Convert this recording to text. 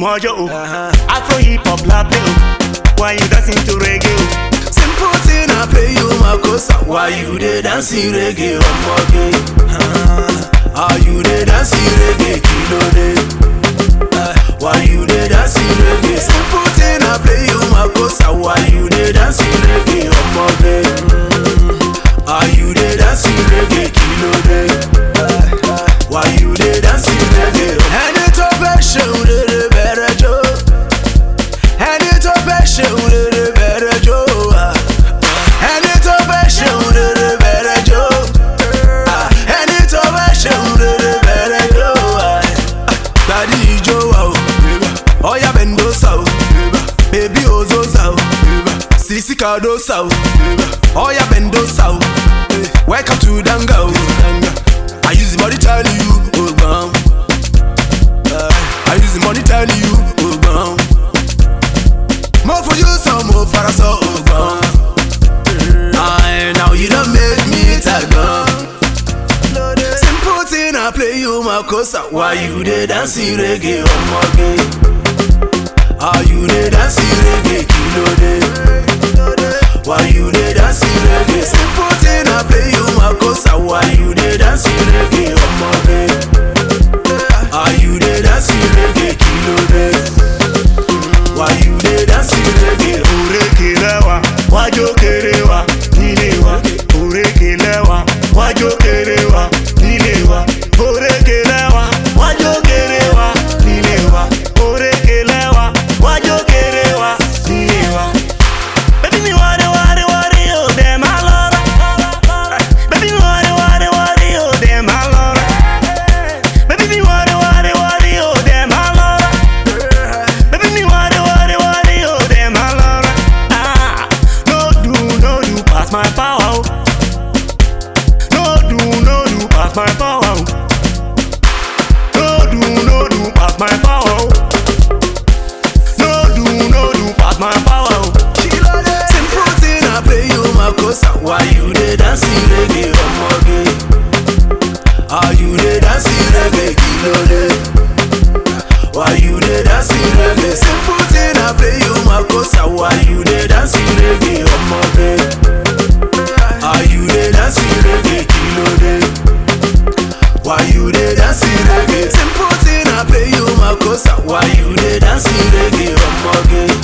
mojo o. Afro hip hop la play o. Why you dancing to reggae o? Simple thing I pay you my cosa. Why you dey dancing reggae omoge? Ah, Are you dey dancing reggae kilo dey? Ah, Why you dey dancing reggae? Simple thing I pay you my cosa. Why you dey dancing reggae omoge? Mm, Are you dey dancing reggae kilo dey? Ah, ah, Why you dey dancing reggae? Ẹni tó fẹ́ ṣe òrèrè bẹ̀rẹ̀ jó. Ẹni tó fẹ́ ṣe òrèrè bẹ̀rẹ̀ jó. ah. Ẹni tó fẹ́ ṣe òrèrè bẹ̀rẹ̀ jó. ah. Ẹni tó fẹ́ ṣe òrèrè bẹ̀rẹ̀ jó. ah. Gbadí ijó wa o, ọ̀yá bẹ̀ndósà o, bèbí òzózà o, sisi kàdósà o, ọ̀yá bẹ̀ndósà o, welcome to Danga o. I use the money tell you, ogbon. I use the money tell you, ogbon. Mo fojú sàn mo fara sọ ogbon. Aye, now you don't make me tagbon. Simple thing I play you my cosa. Why you dey dancing reggae omoge? Are you dey dancing reggae kilo dey? Why you dey dancing reggae? Simple thing I play you my cosa. Why you dey dancing reggae omoge? Are you dey dancing reggae kilo dey? Why you dey dancing reggae? Òrékè lẹ́wà, wájú kéré wa nílé wa. Òrékè lẹ́wà, wájú kéré wa nílé wa. Òrékè lẹ́wà, wájú kéré wa nílé wa. Òrékè lẹ́wà, wájú kéré wa nílé wa. Baby mi wari wari wari o dem a lọ́ra. Baby mi wari wari wari o dem a lọ́ra. Baby mi wari wari wari o dem a lọ́ra. Baby me worry, worry, worry, oh them a lora. Ah, no do, no do pass my power. oh. No do, no do pass my power. oh. No do, no do pass my power. oh. No do, no do pass my power. oh. Simple thing I play you my cosa. Why you dey dancing reggae omoge? Are you dey dancing reggae kilo dey? Why you dey dancing reggae? Simple thing I play you my cosa. Why you dey dancing reggae omoge? Are you dey dancing reggae kilo dey? Why you dey dancing reggae? Simple thing I play you my cosa. Why you dey dancing reggae omoge?